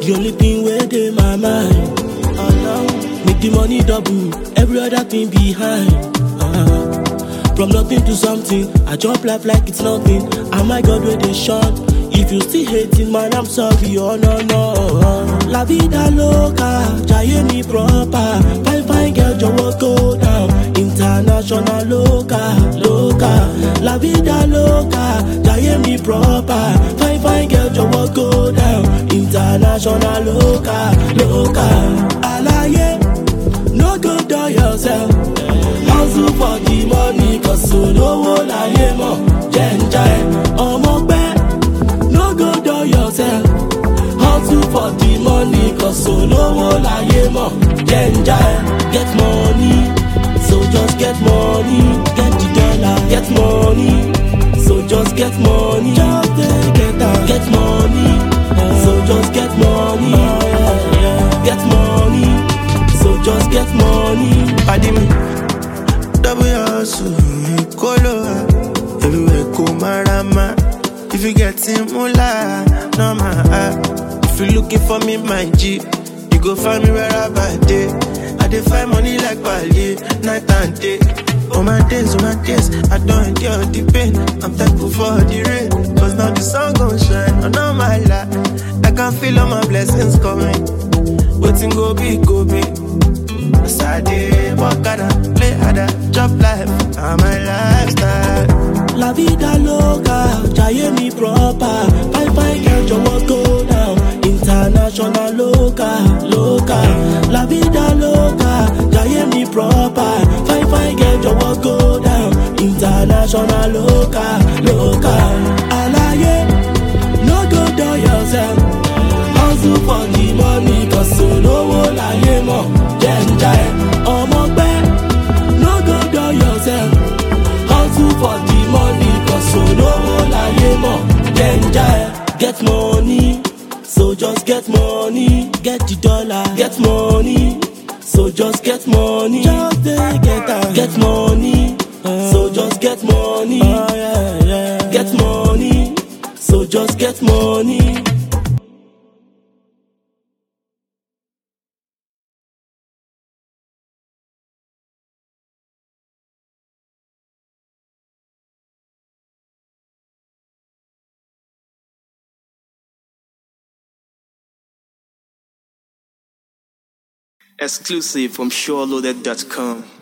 the only thing where dey my mind. Uh, make the money double, every other thing behind. Uh, from nothing to something, I jump life like it's nothing. And my God, where they shot. If you still hating, man, I'm sorry, oh no, no. La vida loca, jaye mi proper. Fine, fine girl, jọ̀wọ́ go down. International loca, loca. La vida loca, jaye mi proper. Fine, fine girl, jọ̀wọ́ go down. International loca, loca. Alaye, no go dull yourself. Hustle for the money, cause olówó láyé mọ̀. Jẹ́ ń já ẹ, ọmọ pẹ́. No go dull yourself. Hustle for the money, cause olówó láyé mọ̀. Jẹ́ ń já ẹ, get money. So just get money, get the dollar, get money. So just get money, just dey get am, get money. So just get money, get money. So just get money. Pàdé mi, double hustle, kóló wa, everywhere kò marama. If you get in mula, no ma ah. If you looking for me, my G, you go find me wherever I dey. I dey find money like Bali, night and day. Oh my days, oh my days, I don't endure the pain. I'm thankful for the rain, cause now the sun gon' shine on all my life. I can feel all my blessings coming. Waiting go be, go be. As I dey walk harder, play harder, chop life, and my lifestyle. La vida loca, jaye mi proper. Fine fine girl, jọ̀wọ́ go down. International loca, loca. La vida loca, jaye mi proper. Fine fine girl, jọ̀wọ́ go down. International loca, loca. Alaye, no go dull yourself. Hustle for the money, cause olówó láyé mọ̀. Jẹ́ ń já ẹ, ọmọ pẹ́. No go dull yourself. Hustle for the money, cause olówó láyé mọ̀. Jẹ́ ń já ẹ, get money. So just get money, get the dollar, get money. So just get money, just dey get am, get money. So just get money, get money. So just get money. Exclusive from SureLoaded.com.